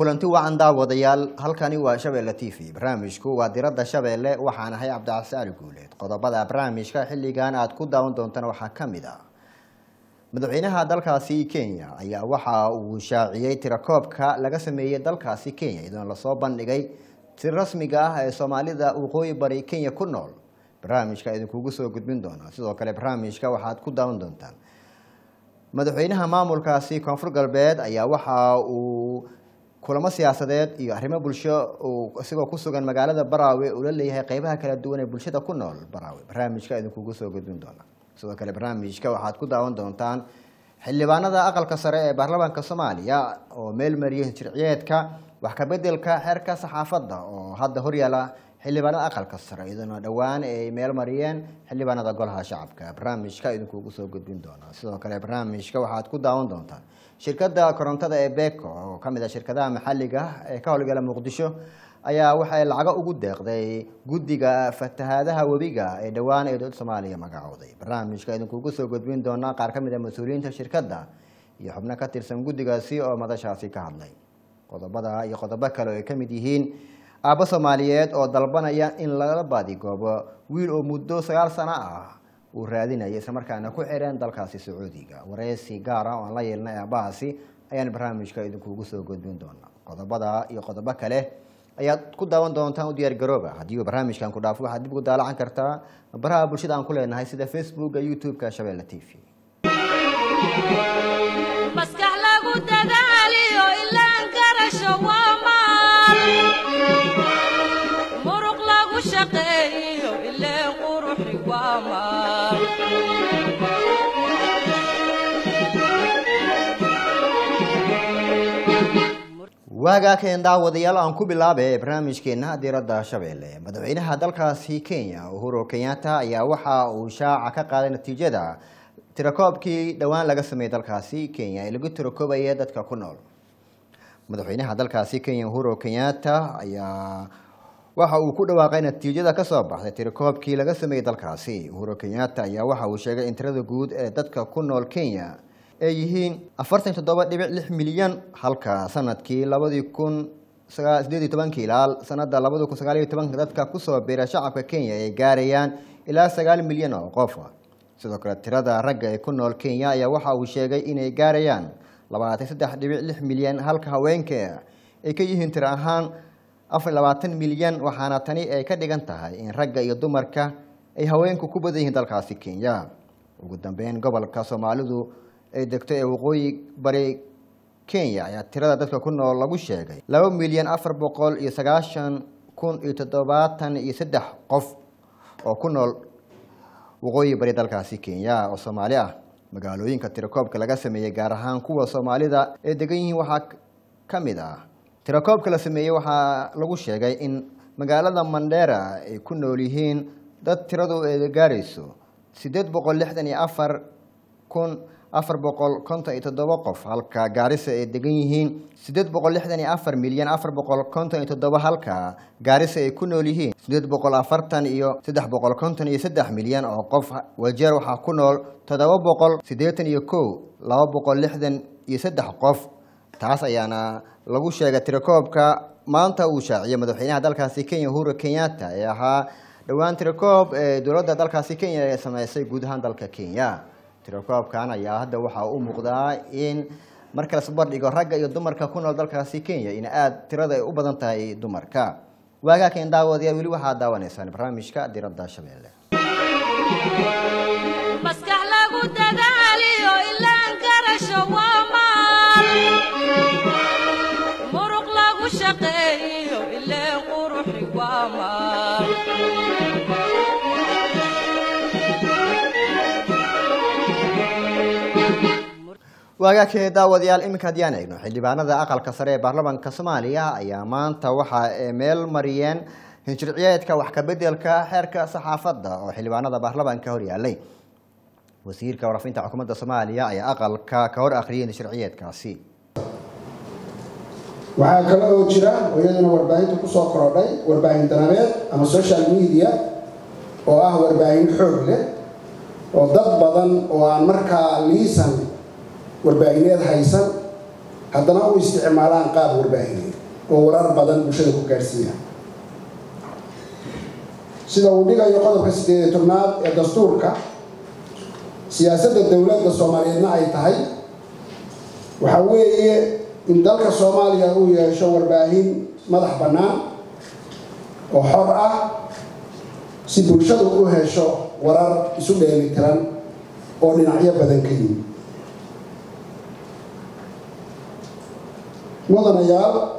kulanti wacan daawadayaal halkani waa shabeelle t v barnaamijku waa diradda shabeelle waxaan ahay cabdicasi guuleed qodobada barnaamijka xilligan aad ku daawan doontaan waxaa ka mid ah madaxweynaha dalkaasi kenya ayaa waxa uu shaaciyey tirakoobka laga sameeyey dalkaasi kenya iyadoona lasoo bandhigay si rasmiga ah ee soomaalida waqooyi bari kenya ku nool barnaamijka idinkugu soo gudbin doona sidoo kale barnaamijka waxaad ku daawan doontaan madaxweynaha maamulkaasi koonfur galbeed ayaa waxa uu kulamo siyaasadeed iyo arrimo bulsho uu isagoo ku sugan magaalada baraawe uu la leeyahay qeybaha kala duwan ee bulshada ku nool baraawe barnaamijka idinkugu soo gudbin doona sidoo kale barnaamijka waxaad ku daawan doontaan xildhibaanada aqalka sare ee baarlamaanka soomaaliya oo meel mariyay shirciyeedka wax kabedelka xeerka saxaafadda oo hadda horyaala xildhibaanada aqalka sare iyadoona dhowaan ay meel mariyeen xildhibaanada golaha shacabka barnaamijka idinkugu soo gudbin doona sidoo kale barnaamijka waxaad ku daawan doontaan shirkadda korontada ee beko oo kamid ah shirkadaha maxalliga ee ka howlgala muqdisho ayaa waxay lacago ugu deeqday guddiga fatahaadaha webiga ee dhowaan ee dowladda soomaaliya magacooday barnaamijka idinkugu soo gudbin doona qaar ka mid a mas-uuliyiinta shirkadda iyo xubno ka tirsan guddigaasi oo madashaasi ka hadlay qodobada iyo qodobo kale oo ay ka mid yihiin aabbo soomaaliyeed oo dalbanaya in lala baadigoobo wiil oo muddo sagaal sano ah uu raadinaya islamarkaana ku xireen dalkaasi sacuudiga wareysi gaar ah oo aan la yeelnay aabbahaasi ayaan barnaamijka idinkugu soo gudbin doona qodobada iyo qodobo kale ayaad ku daawan doontaan u diyaar garooba haddii uu barnaamijkan ku dhaafo waxaad dib ugu daalacan kartaa baraha bulshada aan ku leenahay sida facebooka youtube-ka shabeelle t v maskax lagu dadaaliyo ilaan garasho waa maal muruq lagu shaqeeyo ileen quruxi waa maal waagaa keen daawadayaal aan ku bilaabe barnaamijkeena diradda shabeelle madaxweynaha dalkaasi kenya uhuru kenyatta ayaa waxa uu shaaca ka qaaday natiijada tirakoobkii dhowaan laga sameeyey dalkaasi kenya ee lagu tirakoobayay dadka ku nool madaxweynaha dalkaasi kenya uhuru kenyatta ayaa waxa uu ku dhawaaqay natiijada kasoo baxday tirakoobkii laga sameeyey dalkaasi uhuru kenyatta ayaa waxa uu sheegay in tirada guud ee dadka ku nool kenya ay yihiin afartan toddoba dhibic lix milyan halka sanadkii labadii kun sideed iyo tobankii ilaa sanada labadi kun sagaal iyo tobanka dadka kusoo biira shacabka kenya ay gaarayaan ilaa sagaal milyan oo qof sidoo kale tirada ragga ee ku nool kenya ayaa waxa uu sheegay inay gaarayaan labaatan saddex dhibic lix milyan halka haweenka ay ka yihiin tiro ahaan afar labaatan milyan waxaana tani ay ka dhigan tahay in ragga iyo dumarka ay haweenku ku badan yihiin dalkaasi kenya ugu dambeyn gobolka soomaalidu ay degto ee waqooyi bari kenya ayaa tirada dadka ku nool lagu sheegay laba milyan afar boqol iyo sagaashan kun iyo toddobaatan iyo saddex qof oo ku nool waqooyi bari dalkaasi kenya oo soomaali ah magaalooyinka tirakoobka laga sameeyey gaar ahaan kuwa soomaalida ee degan yihiin waxaa ka mid ah tirakoobka la sameeyey waxaa lagu sheegay in magaalada mandera ay ku nool yihiin dad tiradu ay gaarayso siddeed boqol lixdan iyo afar kun afar boqol konton iyo toddoba qof halka gaarisa ay degan yihiin siddeed boqol lixdan iyo afar milyan afar boqol konton iyo toddoba halka gaarisa ay ku nool yihiin siddeed boqol afartan iyo saddex boqol konton iyo saddex milyan oo qof wajeer waxaa ku nool toddoba boqol siddeetan iyo kow laba boqol lixdan iyo saddex qof taas ayaana lagu sheegay tirakoobka maanta uu shaaciyay madaxweynaha dalkaasi kenya uhuru kenyatta ee ahaa dhowaan tirakoob ee dowladda dalkaasi kenya ee sameysay guud ahaan dalka kenya tirakoobkan ayaa hadda waxaa u muuqdaa in marka lasbardhigo ragga iyo dumarka ku nool dalkaasi kenya in aada tirada ay u badan tahay dumarka waagaa keen daawadayaal weli waxaad daawanaysaan barnaamijka diradda shabeelle maskax lagu dadaaliyo ilaan garasho waa maal muruq lagu shaqeeyo ileen quruxi waa maal waagaakee daawadayaal iminka haddii aan eegno xildhibaanada aqalka sare ee baarlamaanka soomaaliya ayaa maanta waxa ay meel mariyeen hinshirciyeedka wax kabedelka xeerka saxaafadda oo xildhibaanada baarlamaanka horyaalay wasiirka warafinta xukuumadda soomaaliya ayaa aqalka ka hor akhriyay hinshirciyeedkaasi waxaa kale oo jira oo iyaduna warbaahinta kusoo korodhay warbaahin danabeed ama social media oo ah warbaahin xoog leh oo dad badan oo aan markaa liisan warbaahineed haysan haddana u isticmaalaan qaab warbaahineed oo warar badan bulshada ku gaadhsiiya sida uu dhigayo qodobka sideed iyo tobnaad ee dastuurka siyaasadda dowladda soomaaliyeedna ay tahay waxa weeye in dalka soomaaliya uu yeesho warbaahin madax bannaan oo xor ah si bulshadu u hesho warar isu dheelitiran oo dhinacyo badan ka yimid mudanayaal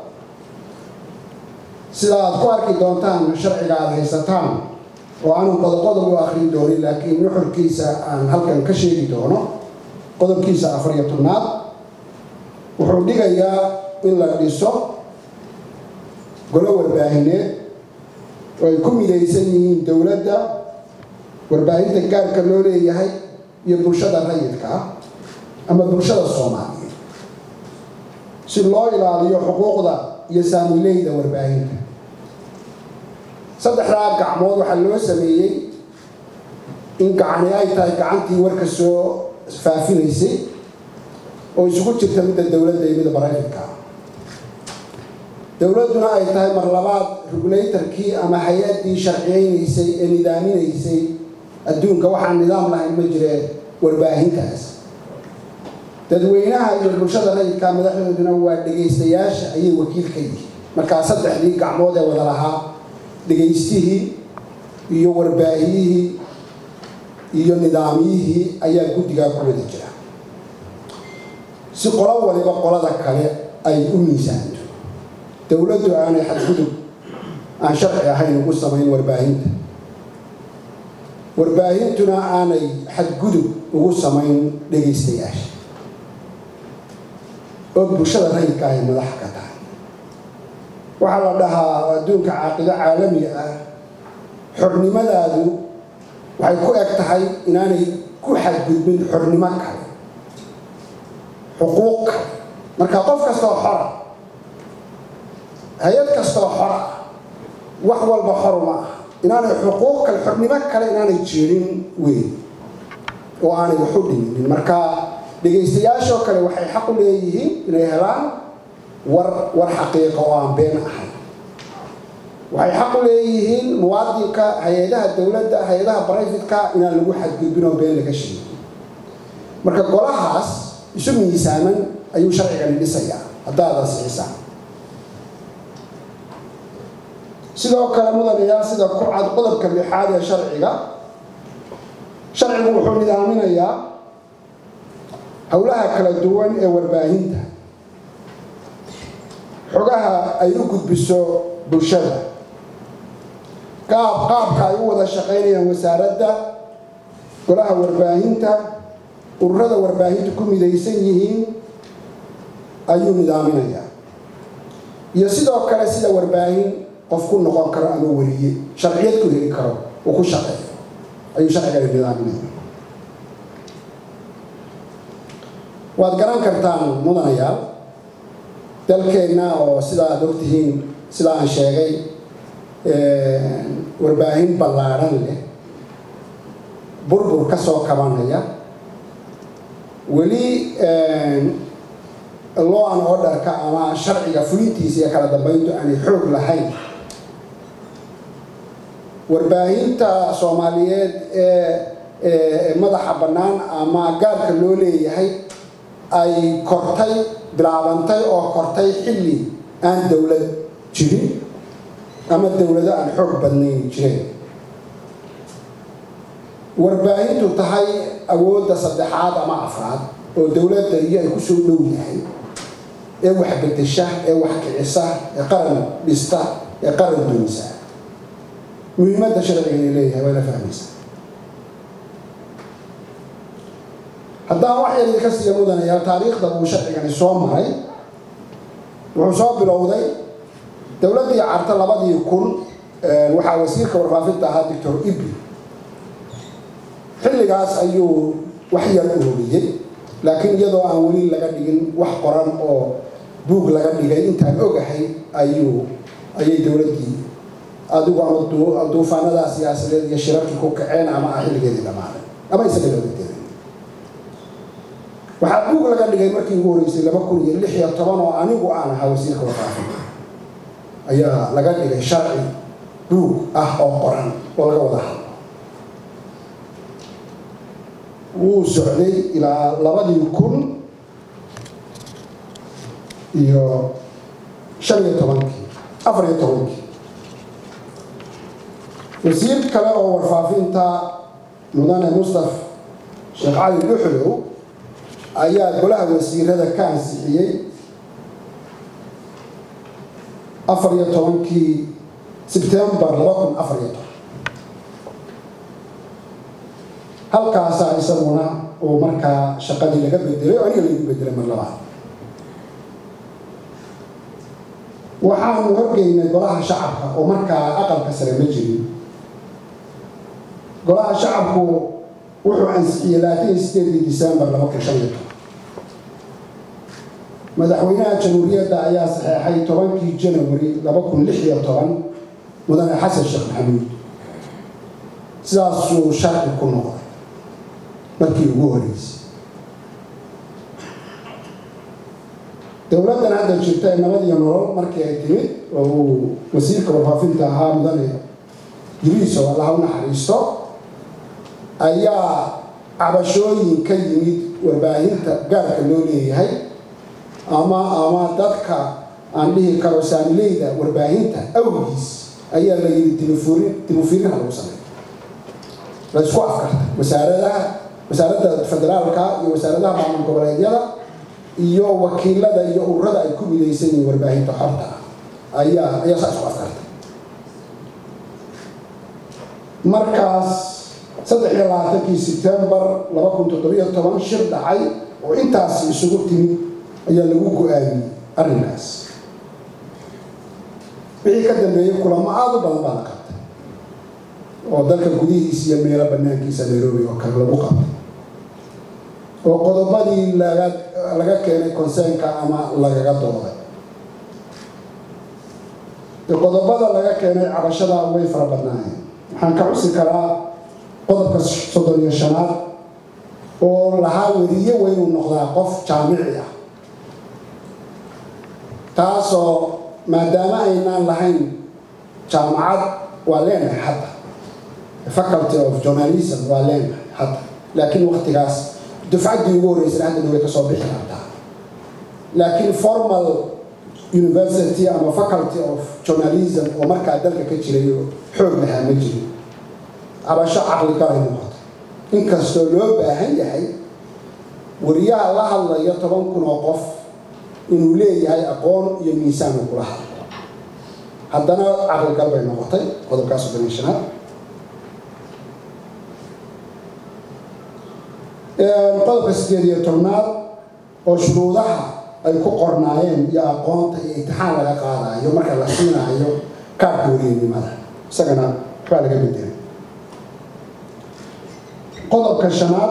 sida aad ku arki doontaan sharciga aada haysataan oo aanan qodob-qodob u akhrin doonin laakiin nuxurkiisa aan halkan ka sheegi doono qodobkiisa afar iyo tobnaad wuxuu dhigayaa in la dhiso golo warbaahineed oo ay ku midaysan yihiin dowladda warbaahinta gaarka loo leeyahay iyo bulshada rayidka ah ama bulshada soomaaliyeed si loo ilaaliyo xuquuqda iyo saamileyda warbaahinta saddexdaa gacmood waxaa loo sameeyey in gacani ay tahay gacantii warka soo faafinaysay oo isugu jirta midda dowladda iyo midda barayfidka ah dowladduna ay tahay mar labaad regulatorkii ama hay-addii sharciyeynaysay ee nidaaminaysay adduunka waxaan nidaam lahayn ma jiree warbaahintaas dadweynaha iyo bulshada rayidka madaxdooduna waa dhegaystayaasha ayay wakiil ka yihiin markaa saddexdii gacmood ee wada lahaa dhegaystihii iyo warbaahiyihii iyo nidaamyihii ayaa guddigaa ku wada jira si qolo waliba qolada kale ay u miisaanto dowladdu aanay xadgudub aan sharci ahayn ugu samayn warbaahinta warbaahintuna aanay xadgudub ugu samayn dhegaystayaasha oo bulshada rayidka ay madax ka tahay waxaa la dhahaa adduunka caaqido caalamiga ah xornimadaadu waxay ku eg tahay inaanay ku xadgudbin xornimo kale xuquuq kale marka qof kastoo xora hay-ad kastoo xora wax walba xor ma ah inaanay xuquuq kale xornimo kale inaanay jirin weyn oo aanay waxu dhiminin marka dhegaystayaashoo kale waxay xaq u leeyihiin inay helaan war war xaqiiqa oo aan been ahayn waxay xaq u leeyihiin muwaadinka hay-adaha dowladda hay-adaha barayfidka inaan lagu xadgudbin oo been laga sheegin marka golahaas isu miisaaman ayuu sharcigani dhisayaa haddaad ansixisaan sidoo kale mudanayaal sida ku cad qodobka lixaad ee sharciga sharcigu wuxuu nidaaminayaa howlaha kala duwan ee warbaahinta xogaha ay u gudbiso bulshada qaab qaabka ay u wada shaqaynayaan wasaaradda golaha warbaahinta ururada warbaahinta ku midaysan yihiin ayuu nidaaminayaa iyo sidoo kale sida warbaahin qof ku noqon karo ama weliye sharciyad ku heli karo uu ku shaqeeyo ayuu sharcigani nidaaminaya waad garan kartaan mudanayaal dalkeenna oo sida aad ogtihiin sida aan sheegay warbaahin ballaadhan leh burbur ka soo kabanaya weli law an orderka ama sharciga fulintiisa iyo kala dambeyntu aanay xoog lahayn warbaahinta soomaaliyeed ee madaxa bannaan ama gaarka loo leeyahay ay kortay bilaabantay oo kortay xilli aan dowlad jirin ama dowlado aan xoog badnayn jireen warbaahintu tahay awoodda saddexaad ama afraad oo dowladda iyo ay kusoo dhow yahay ee wax bedesha ee wax kicisa ee qaran dhista ee qaran dunisa muhiimadda sharcigani leeyahay waa la fahmaysaa haddaan wax yar idinka siiya mudanayaal taariikhda uu sharcigani soo maray wuxuu soo bilowday dowladdii carta labadii kun waxaa wasiirka warfaafinta ahaa doctor ibi xilligaas ayuu wax yar ururiyey laakiin iyadoo aan weli laga dhigin wax qoran oo buug laga dhigay intaan ogahay ayuu ayay dowladdii adigu ama duufaanadaa siyaasadeed iyo shirarkii ku kaceen ama ah xilligeedii dhammaaday ama isaga dowladeeda waxaa buug laga dhigay markii ugu horreysay laba kun iyo lix iyo toban oo anigu aan ahaa wasiirka warfaafinta ayaa laga dhigay sharci buug ah oo qoran oo laga wada hadlo wuu socday ilaa labadii kun iyo shan iyo tobankii afar iyo tobankii wasiir kale oo warfaafinta mudane mustaf sheekh cali dhuxlow ayaa golaha wasiirada ka ansixiyey afar iyo tobankii sebtembar laba kun afar iyo toban halkaasaa isaguna uu markaa shaqadii laga bedelay oo aniga lagu bedelay mar labaad waxaanu horgeynay golaha shacabka oo markaa aqalka sare ma jirin golaha shacabku wuxuu ansixiyey labaatan iyo sideedii decembar laba kun shan iyo toban madaxweynaha jamhuuriyadda ayaa saxeexay tobankii janawari laba kun lix iyo toban mudane xasan sheekh maxamuud sidaasuu sharci ku noqday markii ugu horeysay dowladdan hadda jirta ee nabad iyo nolol markii ay timid oo uu wasiirka warfaafinta ahaa mudane jiriiso allaha u naxariisto ayaa cabashooyin ka yimid warbaahinta gaarka loo leeyahay ama ama dadka aan dhihi karo saamileyda warbaahinta awgiis ayaa la yidhi timufurin timufirinha lagu sameeyo la isku afkarta wasaaradaha wasaaradda federaalka iyo wasaaradaha maamul goboleedyada iyo wakiilada iyo ururada ay ku midaysan yihiin warbaahinta xorta ah ayaa ayaa saa isku afkarta markaas saddex iyo labaatankii sebtembar laba kun toddobiyo toban shir dhacay oo intaas isugu timid ayaa lagu go-aamiyey arrinkaas wixii ka dambeeyey kulamo aada u badan baa la qabtay oo dalka gudihiisa iyo meelo banaankiisa nairobi oo kale lagu qabtay oo qodobadii laga laga keenay conseenka ama lagaga dooday qodobada laga keenay cabashada way fara badnaayeen waxaan ka xusi karaa qodobka soddon iyo shanaad oo lahaa weriye weynuu noqdaa qof jaamici ah taasoo maadaama aynaan lahayn jaamacad waa leenahay hadda faculty of journalism waa leenahay hadda laakiin waktigaas dufcaddii ugu horreysana hadda way ka soo bixi kartaa laakiin formal university ama faculty of journalism oo markaa dalka ka jiray oo xoog lahaa ma jirin cabasho caqli galay noqota inkastoo loo baahan yahay wariyaha la hadlayo toban kun oo qof inuu leeyahay aqoon iyo miisaan uu kula hadlo haddana caqligal bay noqotay qodobkaas soddon iyo shanaad qodobka sideed iyo tobnaad oo shuruudaha ay ku qornaayeen iyo aqoonta iyo imtixaan laga qaadayo marka la siinaayo kaarka weriyanimada isagana waxbaa laga bedelay qodobka shanaad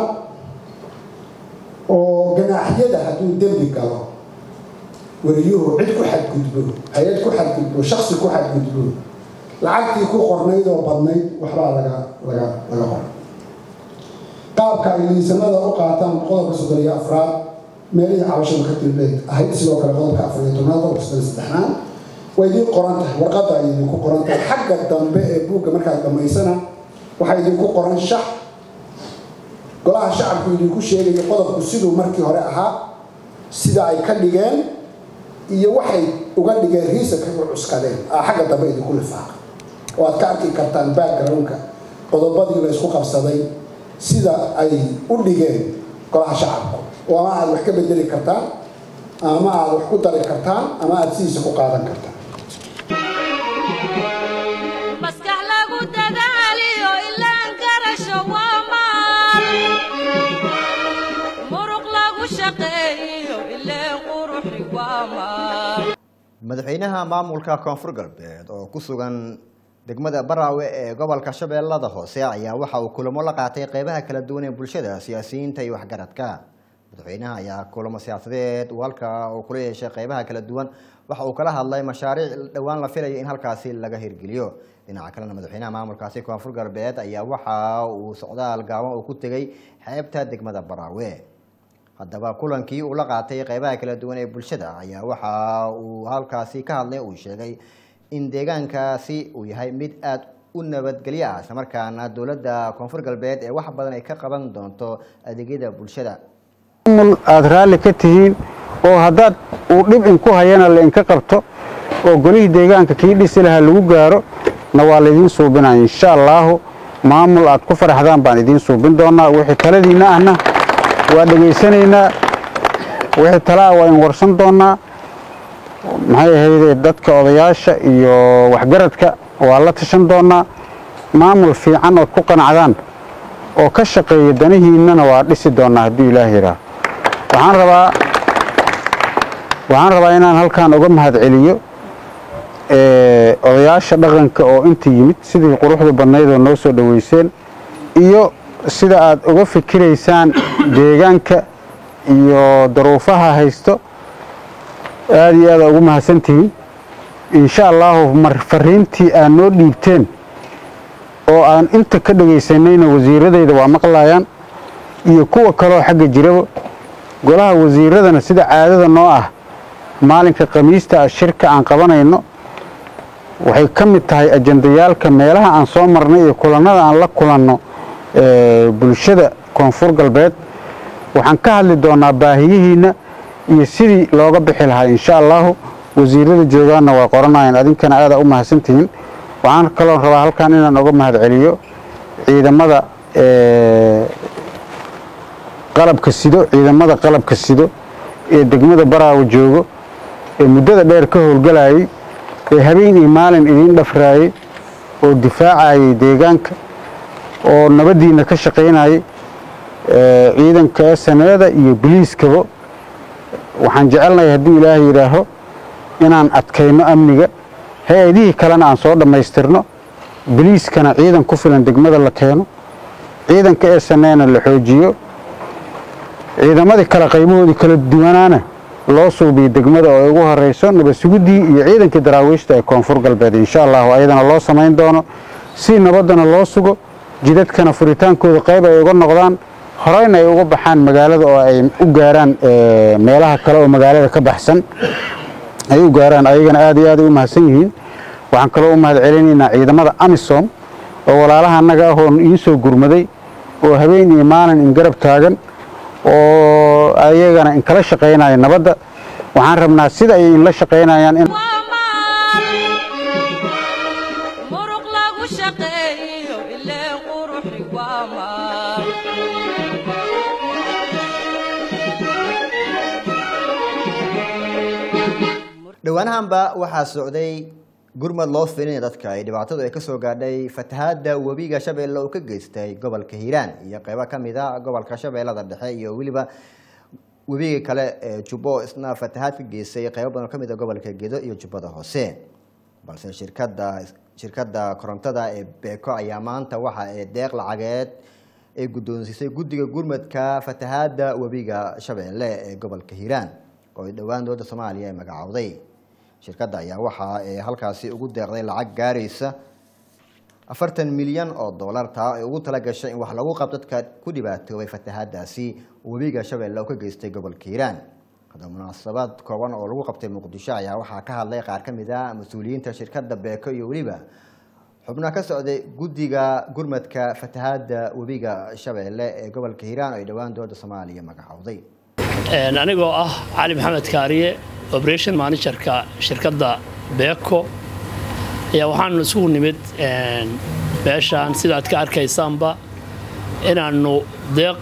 oo ganaaxyada hadduu dembi galo weriyuhu cid ku xadgudbo hay-ad ku xadgudbo shaksi ku xadgudbo lacagtii ku qornayd oo badnayd waxbaa laga laga laga qoray qaabka ay liisanada u qaataan qodobka soddon iyo afraad meelihii cabashada ka tilbeed ahayd sidoo kale qodobka afar iyo tobnaad qodobka soddon iyo saddexnaad way idiin qoran tahay warqadda ay idinku qoran tahay xagga dambe ee buugga markaad dhammaysana waxaa idinku qoran shax golaha shacabku idinku sheegayo qodobku siduu markii hore ahaa sida ay ka dhigeen iyo waxay uga dhigeen riisanka u cuskadeen aa xagga dambe idinku lifaaqa oo aad ka arki kartaan backgroundka qodobadii la ysku qabsaday sida ay u dhigeen golaha shacabku oo ama aad wax ka bedeli kartaan ama aad wax ku dari kartaan ama aad sidiisa ku qaadan kartaan maskax lagu dadaaliyo ilaan garasho waa maal muruq lagu shaqeeyo ileen quruxi waa maal madaxweynaha maamulka koonfur galbeed oo ku sugan degmada baraawe ee gobolka shabeellada hoose ayaa waxa uu kulamo la qaatay qeybaha kala duwan ee bulshada siyaasiyiinta iyo waxgaradka madaxweynaha ayaa kulamo siyaasadeed uu halka uu kula yeeshay qeybaha kala duwan waxa uu kala hadlay mashaariic dhowaan la filayo in halkaasi laga hirgeliyo dhinaca kalena madaxweynaha maamulkaasi koonfur galbeed ayaa waxa uu socdaal gaaban uu ku tegey xeebta degmada baraawe haddaba kulankii uu la qaatay qeybaha kala duwan ee bulshada ayaa waxa uu halkaasi ka hadlay uu sheegay in deegaankaasi uu yahay mid aada u nabadgelyo ah islamarkaana dowladda koonfur galbeed ee wax badan ay ka qaban doonto adeegyada bulshada maamul aada raalli ka tihiin oo haddaad uu dhib inku hayana lainka qabto oo golihii deegaanka kii dhisi lahaa lagu gaaro na waa laydiin suubinaya insha allaahu maamul aad ku faraxdaan baan idiin suubin doonaa wixii taladiinna ahna waa dhegaysanaynaa wixii talaa waa in warsan doonaa maxay ahaydee dadka odayaasha iyo waxgaradka waa la tashan doonaa maamul fiican ood ku qanacdaan oo ka shaqeeya danihiinnana waa dhisi doonaa hadduu ilaah yidhaah waxaan rabaa waxaan rabaa inaan halkan uga mahadceliyo odayaasha dhaqanka oo inta yimid sidii quruxda badnaydoo noo soo dhoweyseen iyo sida aad uga fikiraysaan deegaanka iyo daruufaha haysto aada iyo aada ugu mahadsantihiin insha allaahu mar fariintii aad noo dhiibteen oo aan inta ka dhegaysanayna wasiiradayda waa maqlayaan iyo kuwa kaloo xagga jiraba golaha wasiiradana sida caadada noo ah maalinka khamiista ah shirka aan qabanayno waxay ka mid tahay ajandayaalka meelaha aan soo marnay iyo kulannada aan la kulanno bulshada koonfur galbeed waxaan ka hadli doonaa baahiyihiinna iyo sidii looga bixi lahaa insha allaahu wasiirada joogaanna waa qoranayaan adinkana aadaa u mahadsantihiin waxaan kaloo rabaa halkan inaan uga mahadceliyo ciidamada qalabka sido ciidamada qalabka sido ee degmada baraawo joogo ee muddada dheer ka howlgalayay ee habeen iyo maalin idiin dhafraayey oo difaacayay deegaanka oo nabaddiinna ka shaqaynayay ciidanka saneeda iyo biliiskaba waxaan jecelnahay hadduu ilaahay yidhaaho inaan adkayno amniga hay-adihii kalena aan soo dhammaystirno biliiskana ciidan ku filan degmada la keeno ciidanka ee saneena la xoojiyo ciidamadii kale qaybahoodii kala duwanaana loo suubiyo degmada oo ay ugu horeyso nabadsuguddii iyo ciidankii daraawiishta ee koonfur galbeed insha allahu ayadana loo samayn doono si nabaddana loo sugo jidadkana furitaankooda qayb ay uga noqdaan horeyna ay uga baxaan magaalada oo ay u gaaraan meelaha kale oo magaalada ka baxsan ay u gaaraan ayagana aad iyo aad ay u mahadsan yihiin waxaan kaloo u mahad celinaynaa ciidamada amisom oo walaalaha annaga ah oo iin soo gurmaday oo habeen iyo maalin in garab taagan oo ayagana inkala shaqaynaya nabadda waxaan rabnaa sida ay inla shaqaynayaan in waa maal muruq lagu shaqeeyo ilee quruxi waa maal dhowaanahanba waxaa socday gurmad loo filinaya dadka ay dhibaatadu ay kasoo gaadhay fatahaada webiga shabeelle oo ka geystay gobolka hiiraan iyo qeybo kamid a gobolka shabeellada dhexe iyo weliba webiga kale ee jubbo isna fatahaad ka geystay qeybo badan oo kamid a gobolka gedo iyo jubbada hoose balse shirkada shirkadda korontada ee beeko ayaa maanta waxa ay deeq lacageed ay guddoonsiisay guddiga gurmadka fatahaada webiga shabeelle ee gobolka hiiraan oo ay dhowaan dowladda soomaaliya ay magacowday shirkadda ayaa waxa ay halkaasi ugu deeqday lacag gaaraysa afartan milyan oo dollar taa ay ugu tala gashay in wax lagu qabto dadka ku dhibaatoobay fatahaadaasi webiga shabeelle oo ka geystay gobolka hiiraan hadda munaasabad kooban oo lagu qabtay muqdisho ayaa waxaa ka hadlay qaar ka mid a mas-uuliyiinta shirkadda beeko iyo weliba xubnaha ka socday guddiga gurmadka fatahaada webiga shabeelle ee gobolka hiiraan oo ay dhowaan dowladda soomaaliya magacowday anigoo ah cali maxamed kaariye operation managerka shirkadda beeko ayaa waxaanu isugu nimid meeshaan sidaad ka arkaysaanba inaannu deeq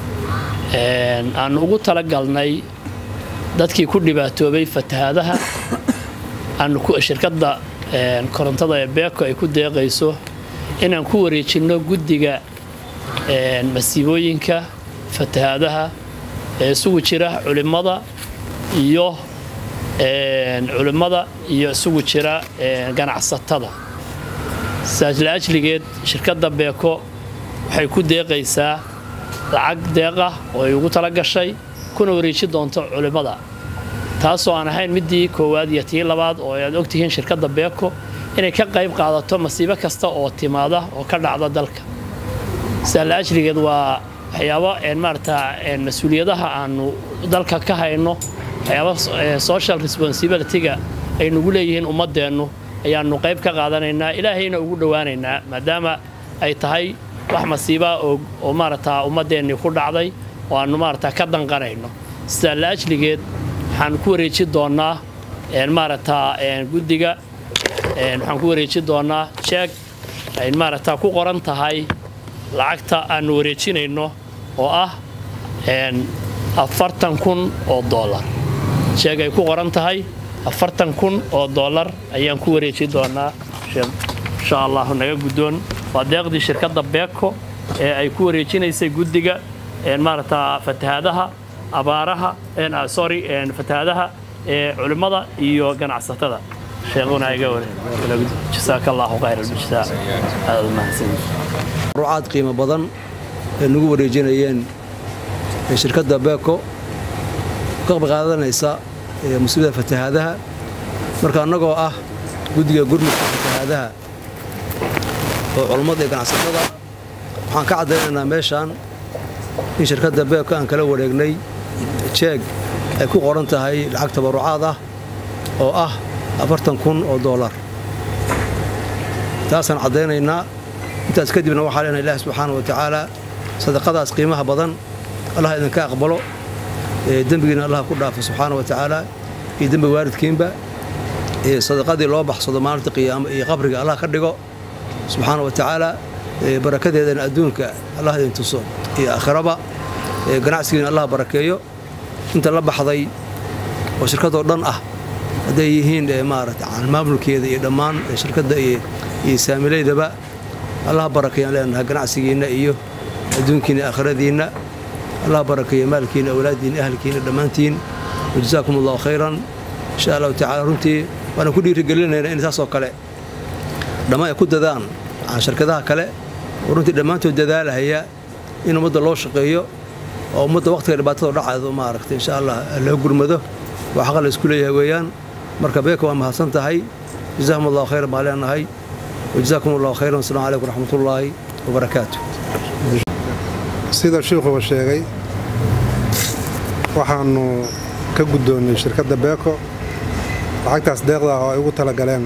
aannu ugu tala galnay dadkii ku dhibaatoobay fatahaadaha aanu shirkadda korontada ee beeko ay ku deeqayso inaan ku wareejinno guddiga masiibooyinka fatahaadaha ee isugu jira culimmada iyo culimmada iyo isugu jira ganacsatada saas laajligeed shirkadda beeko waxay ku deeqaysaa lacag deeqah oo ay ugu tala gashay kuna wareeji doonto culimmada taasoo aan ahayn midii koowaad iyo tii labaad oo aad ogtihiin shirkadda beeko inay ka qayb qaadato masiibo kasta oo timaada oo ka dhacda dalka saas laajligeed waa waxyaabo een, maarata een, mas-uuliyadaha aanu dalka ka hayno waxyaabo eh, social responsibilityga ay nagu leeyihiin ummaddeennu ayaanu qayb ka qaadanaynaa ilaahayna ugu dhowaanaynaa maadaama ay tahay wax masiiba oo oo maarata ummaddeennii ku dhacday oo aanu maarata ka danqanayno sidaa la ajligeed waxaan ku wareeji doonnaa een, maarata een, guddiga een, waxaan ku wareeji doonnaa jeeg ay maarata ku qoran tahay lacagta aanu wareejinayno oo ah een, afartan kun oo dollar sheeg ay ku qoran tahay afartan kun oo dollar ayaan ku wareeji doonaa sheekh insha allahu naga guddoon waa deeqdii shirkadda beeko ee ay ku wareejinaysay guddiga een, maarata fatahaadaha abaaraha een, ah, sorry een, fatahaadaha ee culimmada iyo ganacsatada sheekhuna iga ware jasaaka allahu khayr aljazaa aad u mahadsanyihin rucaad qiimo badan ee nagu wareejinayeen ee shirkadda beeko ka qayb qaadanaysa ee mas-uuliyadda fatahaadaha marka annagoo ah guddiga gurmudka fatahaadaha oo culummada iyo ganacsatada waxaan ka caddaynaynaa meeshaan in shirkadda beeko aan kala wareegnay jeeg ay ku qoran tahay lacag tabarucaad ah oo ah afartan kun oo doolar taasaan caddaynaynaa intaas kadibna waxaa leenahay ilaahi subxaana wa tacaala sadaqadaas qiimaha badan allah idinka aqbalo ee dembigiina allah ku dhaafo subxaana wa tacaala iyo dembi waalidkiinba ee sadaqadii loo baxsado maalinta qiyaamo iyo qabriga allah ka dhigo subxaana wa tacaala ee barakadeedana adduunka allah idin tuso iyo aakhiraba ee ganacsigiina allah barakeeyo inta la baxday oo shirkadoo dhan ah hadday yihiin ee maarata maamulkeeda iyo dhammaan ee shirkadda iyo iyo saamileydaba allah barakeeyaan leenahay ganacsigiinna iyo adduunkiinna aakhiradiinna allah barakeeyo maalkiinna awlaaddiinna ahalkiinna dhammaantiin wajazaakum allahu khayran insha allahu tacaala runtii waana ku dhiirigelinaynaa in saasoo kale dhammaan ay ku dadaan aan shirkadaha kale oo runtii dhammaantood dadaalahaya in ummadda loo shaqeeyo oo ummadda wakhtiga dhibaatada dhacaydo maaragta insha allah loo gurmado waa xaqa la isku leeyahay weeyaan marka beeka waa mahadsan tahay jazakum allahu khayran baan leenahay wajazaakum allahu khayran wasalaamu calaykum waraxmatullaahi wabarakaatu sida shiikhuba sheegay waxaannu ka guddoonnay shirkadda beeko lacagtaas deeqda ah oo ay ugu talagaleen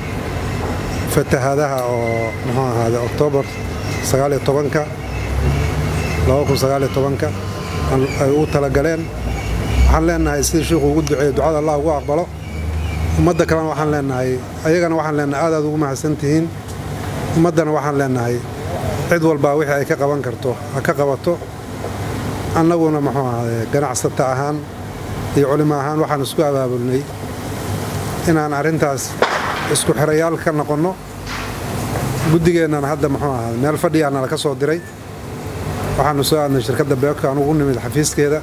fatahaadaha oo muxuu ahaade oktoobar sagaaliyo tobanka laba kun sagaaliyo tobanka ay ugu talagaleen waxaan leenahay sidii shiikhu ugu duceeyey ducada allah ugu aqbalo ummadda kalena waxaan leenahay ayagana waxaan leenahay aad aad ugu mahadsan tihiin ummaddana waxaan leenahay cid walbaa wixii ay ka qaban karto ha ka qabato annaguna muxuu ahaade ganacsata ahaan iyo culimo ahaan waxaan isku abaabulnay inaan arrintaas isku xirayaal ka noqonno guddigeennana hadda muxuu ahaade meel fadhiyaana laka soo diray waxaannu soo aadnay shirkadda beeko aan ugu nimid xafiiskeeda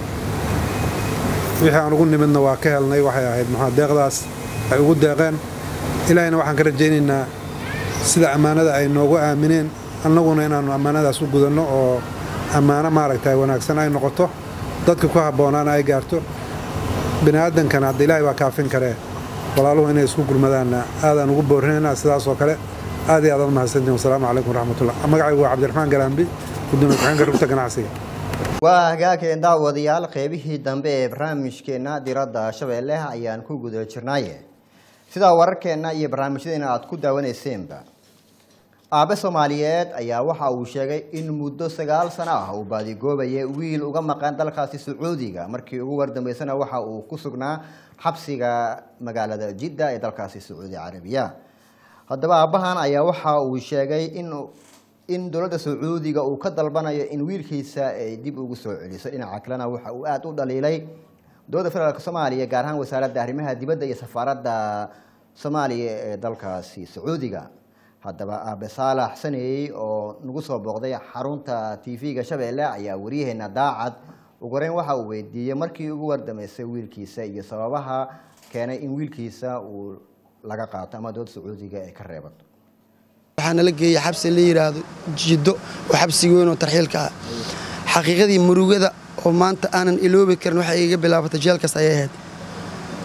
wixii aan ugu nimidna waa ka helnay waxay ahayd muxuu deeqdaas ay ugu deeqeen ilaahayna waxaan ka rajaynaynaa sida ammaanada ay noogu aamineen annaguna inaannu ammaanadaas u gudanno oo ammaano maaragtay wanaagsan ay noqoto dadka ku habboonaana ay gaarto bini aadankana hadda ilaahay waa kaafin karee walaaluhu inay isku gurmadaanna aadaan ugu boorinaynaa sidaasoo kale aad iyo aadaad mahadsantiin wasalaamu calaykum waraxmatullah magacaygu waa cabdiraxmaan galaambi gudoomiye ku-xigeenka rugta ganacsiga waa hagaageen daawadayaal qeybihii dambe ee barnaamijkeenna diradda shabeelle ayaan ku guda jirnaaye sidaa wararkeenna iyo barnaamijyadeena aad ku daawaneyseenba aabe soomaaliyeed ayaa waxa uu sheegay in muddo sagaal sano ah uu baadigoobayay wiil uga maqan dalkaasi sacuudiga markii ugu wardambeysana waxa uu ku sugnaa xabsiga magaalada jidda ee dalkaasi sacuudi carabiya haddaba aabbahan ayaa waxa uu sheegay in in dowladda sacuudiga uu ka dalbanayo in wiilkiisa ay dib ugu soo celiso dhinaca kalena waxa uu aada u dhaliilay dowladda federaalk soomaaliya gaar ahaan wasaaradda arrimaha dibadda iyo safaaradda soomaaliya ee dalkaasi sacuudiga haddaba aabe saalax saneey oo nagu soo booqday xarunta t v-ga shabeelle ayaa waryaheena daacad ugu horeyn waxa uu weydiiyey markii ugu wardameysay wiilkiisa iyo sababaha keenay in wiilkiisa uu laga qaato ama dowladda sacuudiga ay ka reebato waxaa nala geeyey xabsi la yidhaahdo jiddo oo xabsiga weyn oo tarxiilka ah xaqiiqadii murugada oo maanta aanan iloobi karin waxay iga bilaabatay jeelkaas ayay ahayd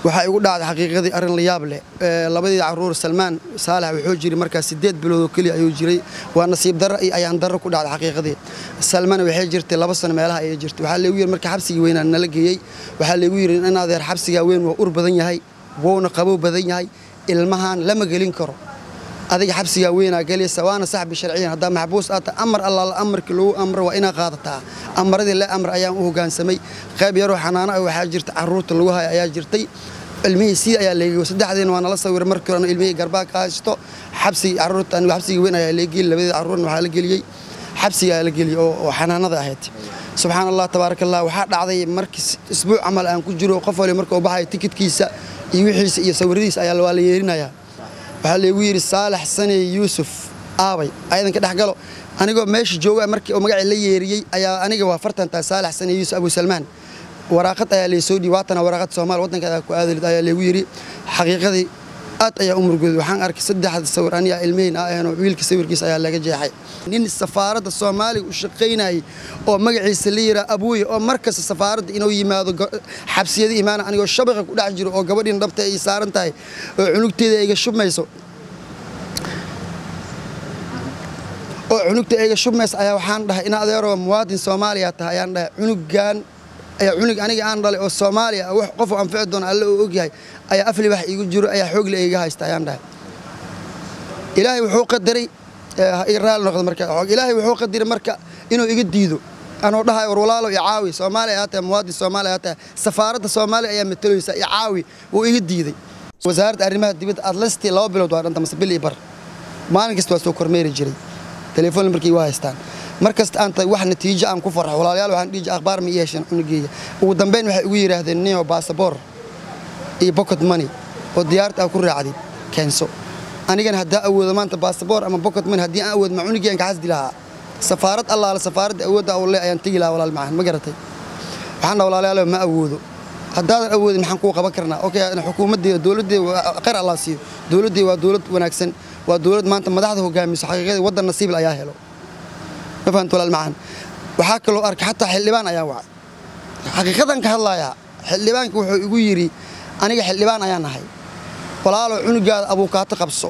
waxaa igu dhacday xaqiiqadii arrin la yaab leh Ee, labadii caruur salmaan saalax wuxuu jiray markaas sideed bilood oo keliya ayuu jiray waa nasiib darro iyo ayaan darro ku dhacday xaqiiqadii salmaan waxay jirtay laba sano meelaha ayay jirtay waxaa leegu yiri marka xabsigii weynaa nala geeyey waxaa leegu yiri in adeer xabsigaa weyn waa ur badan yahay wuuna qabow badan yahay ilmahan lama gelin karo adiga xabsigaa weynaa gelaysa waana saxbi sharciyan haddaa maxbuus aad tahay amar allaala amarkii lagu amro waa inaad qaadataa amaradii le amr ayaan u hoggaansamay qayb yaroo xanaano ah waxaa jirta carruurta lagu haya ayaa jirtay ilmihii sii ayaa leegiyey saddexdiina waa nala sawiray markii horena ilmihii garbaa ka haysto xabsigii carruurta anigu xabsigii weyn ayaa leegiyey labadii carruurna waxaa la geliyey xabsiga ayaa la geliyey oo oo xanaanada ahayd subxaan allah tabaaraka allah waxaa dhacday markii isbuuc camal aan ku jiro qof wali marka uu baxayo tikidkiisa iyo wixiisa iyo sawiradiisa ayaa waa la yeerinayaa waxaa laygu yidhi saalax sane yuusuf aabay ayadan ka dhex galo anigoo meesha jooga markii uu magacii la yeeriyey ayaa aniga waa fartan tahay saalax sane yuusuf abu salmaan waraaqad ayaa laysoo dhiibay waatana waraaqad soomaal waddanka ayaa ku aadalid ayaa laygu yidhi xaqiiqadii aad ayaa u murugooday waxaan arkay saddexda sawir aniga ilmihiin ah aheenoo wiilka sawirkiisa ayaa laga jeexay nin safaaradda soomaaliga u shaqaynayay oo magaciisa la yiraa abuuye oo markasta safaaradda inuu yimaado go- xabsiyada imaana anigoo shabaqa ku dhex jiro oo gabadhiina dhabta ay saaran tahay oo cunugteeda iga shubmayso oo cunugta iga shubmaysa ayaa waxaan dhahay in adeeroo muwaadin soomaaliya tahay ayaan dhahay cunugan ayaa cunug aniga aan dhalay oo soomaaliya ah wax qof u anfici doona alle uu ogyahay ayaa afli wax iigu jiro ayaa xoogle iga haysta ayaan dhahay ilaahay wuxuu qadaray ee, ha iga raali noqdo marka xoog ilaahay wuxuu qadaray marka inuu iga diido anoo dhahay war walaalo i caawi soomaaliya ayaa tahay muwaadin soomaaliya ayaa tahay safaaradda soomaaliya ayaa matalaysa i caawi wuu iga diiday wasaaradda arrimaha dibadda atlastii laba bilood waa dhanta mase bil iyo bar maalin kasta waa soo kormeeri jiray telefoon markii waa haystaan mar kasta aan tahay wax natiijo aan ku farxo walaalayaal waxaan dhihi jiray akhbaar ma ii hesheen cunugeeya ugu dambeyn waxay igu yidhaahdeen nio baasaboor iyo pocket money oo diyaarta aa ku raacdid keenso anigana haddaa awoodo maanta baasaboor ama pocket money haddii aan awood ma cunugeen ka xasdi lahaa safaarad allaale safaaradda awoodda u le ayaan tegi lahaa walaal macaan ma garatay waxaan dhaha walaalayaal ma awoodo haddaadan awoodin maxaan kuu qaban karnaa okay xukuumaddeeda dowladdeeda waa- khayr allah siiyo dowladdeeda waa dowlad wanaagsan waa dowlad maanta madaxda hogaamiso xaqiiqadii waddan nasiibil ayaa helo ma fahamta walaal macaan waxaa kaloo arkay xataa xildhibaan ayaa wacay xaqiiqadan ka hadlayaa xildhibaanka wuxuu igu yidhi aniga xildhibaan ayaan nahay walaalo cunugaada abuukaato qabso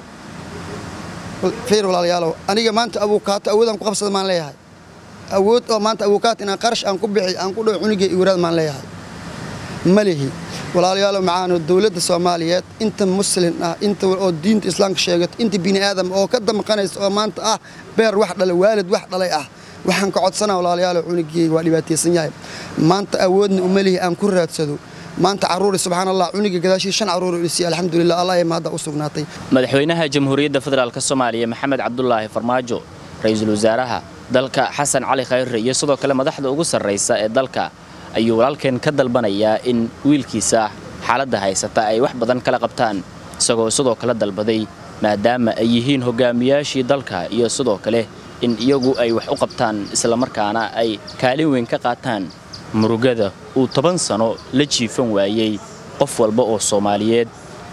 fiir walaalayaalow aniga maanta abuukaato awoodaan ku qabsada maan leeyahay awood oo maanta abuukaato inaan qarash aan ku bixi aan ku dhawo cunugay iwaraad maan leeyahay ma lihi walaalayaalow macaano dowladda soomaaliyeed inta muslin ah inta oo diinta islaamka sheegato inta bini aadam oo ka damqanaysa oo maanta ah beer wax dhalay waalid wax dhalay ah waxaan ka codsanaa walaalayaalow cunugeyga waa dhibaataysan yahay maanta awoodna uma lihi aan ku raadsado maanta carruuri subxaan allah cuniga gadaashii shan carruur oo isiiya alxamdulilah allah ee mahadda u sugnaatay madaxweynaha jamhuuriyadda federaalk soomaaliya maxamed cabdulaahi farmaajo ra-iisul wasaaraha dalka xasan cali khayre iyo sidoo kale madaxda ugu sarraysa ee dalka ayuu walaalkeen ka dalbanayaa in wiilkiisa xaaladda haysata ay wax badan kala qabtaan isagoo sidoo kale dalbaday maadaama ay yihiin hogaamiyaashii dalka iyo sidoo kale in iyagu ay wax u qabtaan islamarkaana ay kaalin weyn ka qaataan murugada uu toban sano la jiifan waayey qof walba oo soomaaliyeed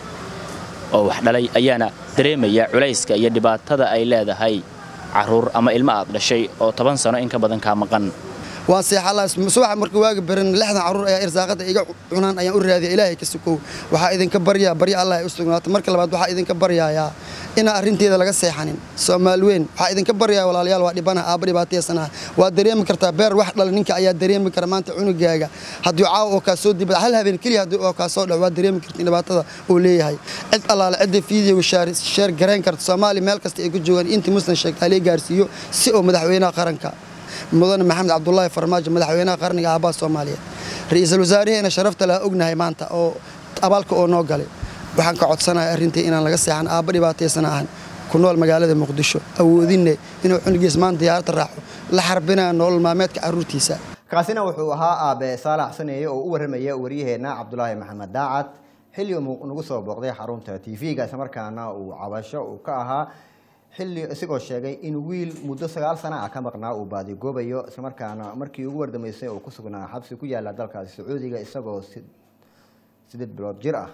oo wax dhalay ayaana dareemaya culayska iyo dhibaatada ay leedahay carruur ama ilmo aad dhashay oo toban sano in ka badan kaa maqan waan seexalaa subaxa marka waaga baran lixdan carruur ayaa irsaaqada iga cunaan ayaan u raadiya ilaahay ka sukow waxaa idinka baryaa barya allah ay u sugnaata marka labaad waxaa idinka baryayaa inaan arrinteeda laga seexanin soomaal weyn waxaa idinka baryaa walaalayaal waa dhibana aabba dhibaataysanaha waa dareemi kartaa beer wax dhala ninka ayaa dareemi kara maanta cunugaaga haddii caawa oo kaa soo dibada hal habeen keliya haddii oo kaa soo dhaco waa dareemi kartin dhibaatada uu leeyahay cid allaale cidda fiidiyoga sheer garayn karta soomaaliya meel kasta ay ku joogaan intii muslim sheegta halee gaarsiiyo si oo madaxweynaha qaranka mudane maxamed cabdulaahi farmaajo madaxweynaha qarniga aabbaha soomaaliyeed ra-iisul wasaaraheena sharafta laha ognahay maanta oo abaalka oo noo galay waxaan ka codsanahay arrintii inaan laga seexan aabba dhibaataysan ahan ku nool magaalada muqdisho awoodinne inuu cunugiis maanta diyaarada raaco la xarbinaya nolol maalmeedka carruurtiisa kaasina wuxuu ahaa aabe saalax saneeye oo u warramaya waryaheena cabdulaahi maxamed daacad xilli uu nagu soo booqday xarunta tv-ga islamarkaana uu cabasho uu ka ahaa xilli isagoo sheegay in wiil muddo sagaal sana ah ka maqnaa uu baadigoobayo islamarkaana markii ugu wardamaysay uu ku sugnaa xabsi ku yaala dalkaasi sacuudiga isagoo sideed bilood jir ah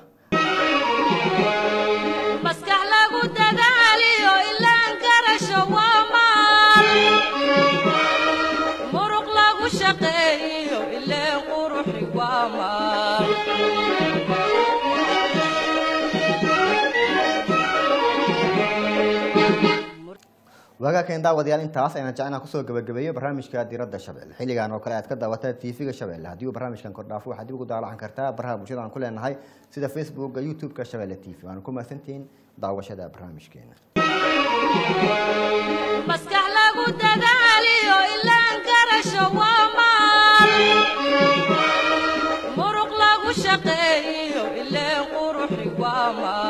maskax lagu dadaaliyo ilaan garasho waa maal muruq lagu shaqeeyo ileen quruxi waa maal waagaakeen daawadayaal intaas ayaan jecnaa kusoo gabagabeeyo barnaamijka diradda shabeelle xilligan oo kale aad ka daawataa tv-ga shabeelle haddii uu barnaamijkan kordhaafo waxaad dib ugu daalacan kartaa baraha bulshada aan ku leenahay sida facebookga youtube-ka shabeelle t v waana ku mahadsantihiin daawashada barnaamijkeena maskax lagu dadaaliyo ilaan garasho waa maal muruq lagu shaqeeyo ileen quruxi waa maal